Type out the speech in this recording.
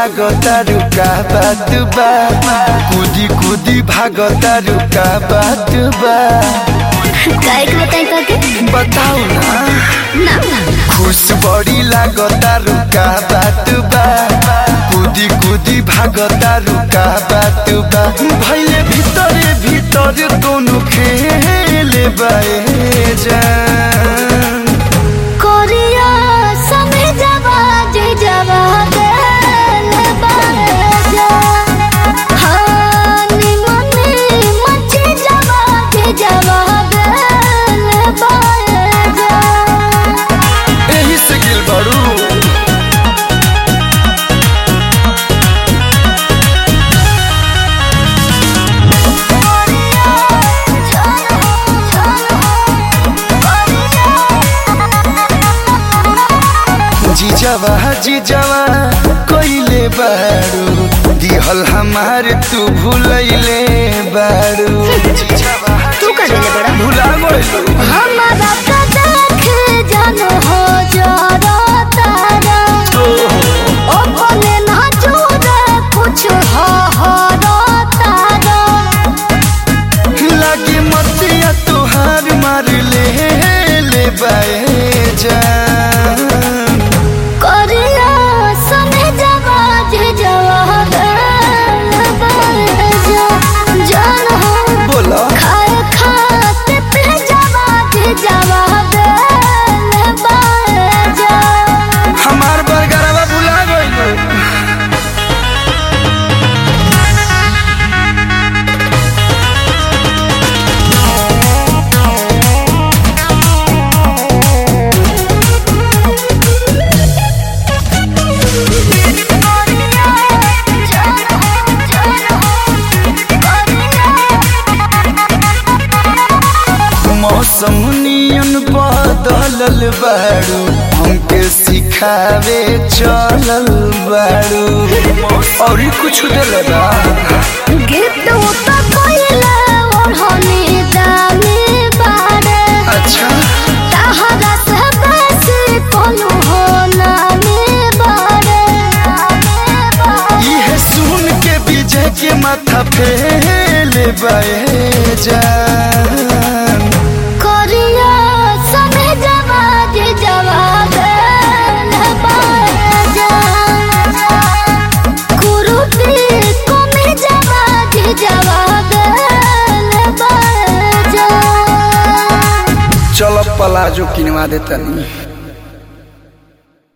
लागता रुका बात बा कूदी कूदी भागता रुका बात बा काय के बताई काके बताओ ना ना ना खुश बड़ी लागता रुका बात बा कूदी कूदी भागता रुका बात बा भैले भीतरे भीतर दोनों खेले बाए जान कोरिया समय जवा जे जवा गल बाजा हानी मने मचे जवा जे जवा गल बाजा एही से गिल बड़ू जीजावा जीजावा कोइले बारू दिहल हमार तू भूलैले बारू जीजावा तू का देले बड़ा? भुला गइलू हमारा का देख जान हो जरा तारा ओ भले ना चूरे कुछ हो हो रो तारा लागे मतिया तुहार मार ले ले बाए जान करिया समय जवा जे जवा गल बाजा जान हो बोला खाए खाते पे जवा जे जवा गल बाजा हमार बरगरवा भुला गइलू मौसम नियन बदलल बारू हमके सिखावे चलल बारू और ही कुछ दिल बा अच्छा ये सुन के विजय के माथा फेले बाए जान जवाब बाजा चल पलाजो किनवा देता नहीं